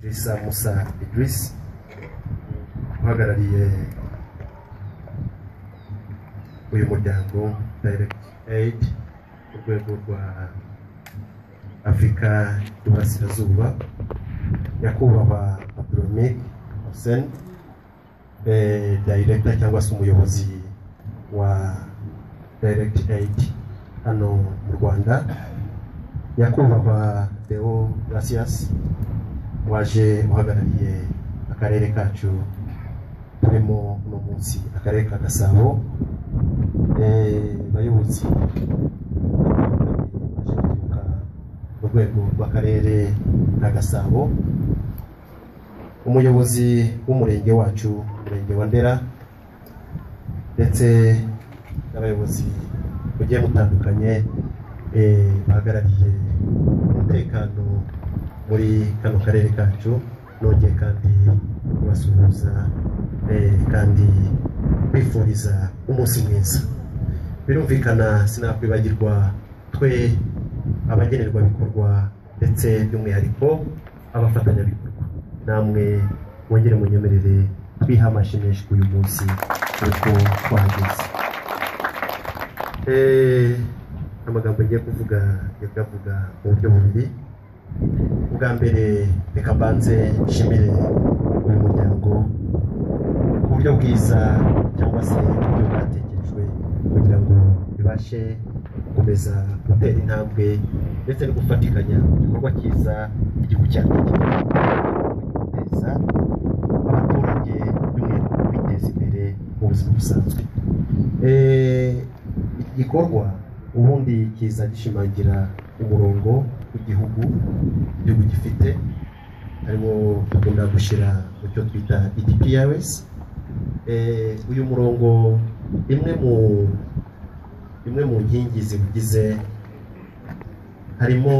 Idrissa Musa Idriss uhagarariye uyu muryango Direct Aid ku rwego rwa Afurika y'Uburasirazuba nyakubahwa Abdulhamid Hussein eh, director cyangwa se umuyobozi wa Direct Aid hano mu Rwanda nyakubahwa Deo Gracias waje uhagarariye akarere kacu turimo uno munsi akarere ka Gasabo eh, bayobozi baje guturuka mu rwego rw'akarere ka Gasabo umuyobozi w'umurenge wacu umurenge wa Ndera ndetse n'abayobozi bugiye butandukanye eh, bahagarariye umutekano muri kano karere kacu nongeye kandi kubasuhuza eh, kandi bifuriza umunsi mwiza birumvikana sinakwibagirwa twe abagenerwabikorwa ndetse by'umwihariko abafatanyabikorwa namwe mwongere munyemerere twiha amashyi menshi kuri uyu munsi kuko twahageze Eh, amagambo ngiye kuvuga ngiye kuyavuga mu buryo bubiri ubwa mbere reka mbanze nshimire uyu muryango ku buryo bwiza cyangwa se uburyo bwatekejwe kugira ngo bibashe gukomeza gutera intambwe ndetse no gufatikanya igikorwa cyiza igihugu cyacu kigira guteza abaturage by'umwihariko kwiteza imbere mu buzima busanzwe Eh, iki gikorwa ubundi kiza gishimangira umurongo w'igihugu igihugu gifite harimo dukunda gushyira mu cyo twita EDPRS Eh, uyu murongo imwe mu imwe mu nkingi ziwugize harimo